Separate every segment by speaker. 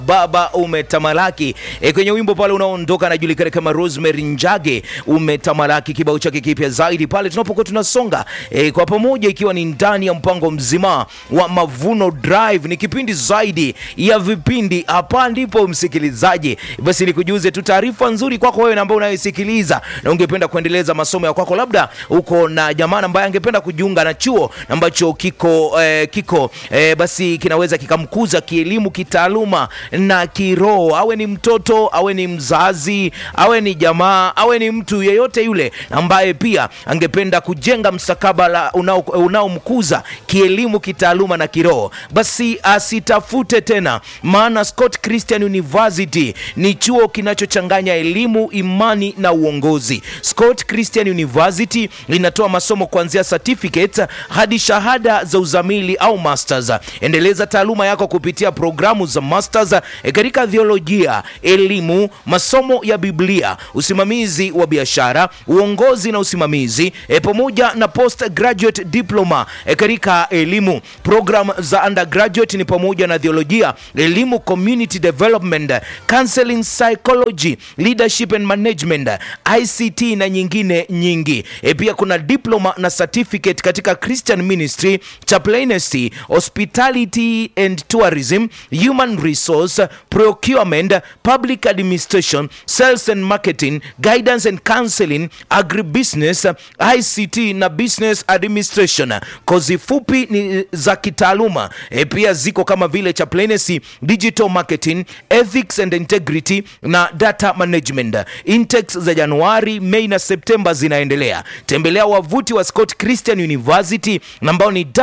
Speaker 1: Baba umetamalaki e, kwenye wimbo pale unaoondoka anajulikana kama Rosemary Njage umetamalaki, kibao chake kipya zaidi pale tunapokuwa tunasonga e, kwa pamoja, ikiwa ni ndani ya mpango mzima wa Mavuno Drive. Ni kipindi zaidi ya vipindi, hapa ndipo msikilizaji, basi nikujuze tu taarifa nzuri kwako wewe ambao unayesikiliza na ungependa kuendeleza masomo ya kwako, labda uko na jamaa ambaye angependa kujiunga na chuo ambacho kiko eh, kiko eh, basi kinaweza kikamkuza kielimu, kitaaluma na kiroho, awe ni mtoto, awe ni mzazi, awe ni jamaa, awe ni mtu yeyote yule ambaye pia angependa kujenga mstakabala unaomkuza unao kielimu, kitaaluma na kiroho, basi asitafute tena, maana Scott Christian University ni chuo kinachochanganya elimu, imani na uongozi. Scott Christian University linatoa masomo kuanzia certificate hadi shahada za uzamili au masters. Endeleza taaluma yako kupitia programu za masters katika theolojia, elimu, masomo ya Biblia, usimamizi wa biashara, uongozi na usimamizi e, pamoja na postgraduate diploma e, katika elimu. Program za undergraduate ni pamoja na theolojia, elimu, community development, counseling, psychology, leadership and management, ICT na nyingine nyingi. E, pia kuna diploma na certificate katika Christian ministry, chaplaincy, hospitality and tourism, human resource, procurement, public administration, sales and marketing, guidance and counseling, agribusiness, ICT na business administration. Kozi fupi ni za kitaaluma e, pia ziko kama vile chaplaincy, digital marketing, ethics and integrity na data management. Intakes za Januari, Mei na Septemba zinaendelea. Tembelea wavuti wa Scott Christian University ambao ni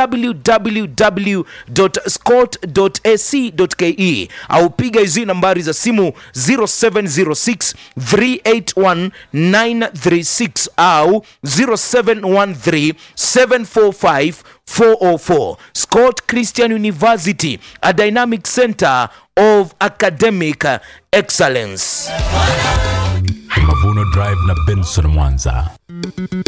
Speaker 1: www.scott.ac.ke au piga hizi nambari za simu 0706 381 936 au 0713 745 404. Scott Christian University, a dynamic center of academic excellence.
Speaker 2: Mavuno Drive na Benson Mwanza.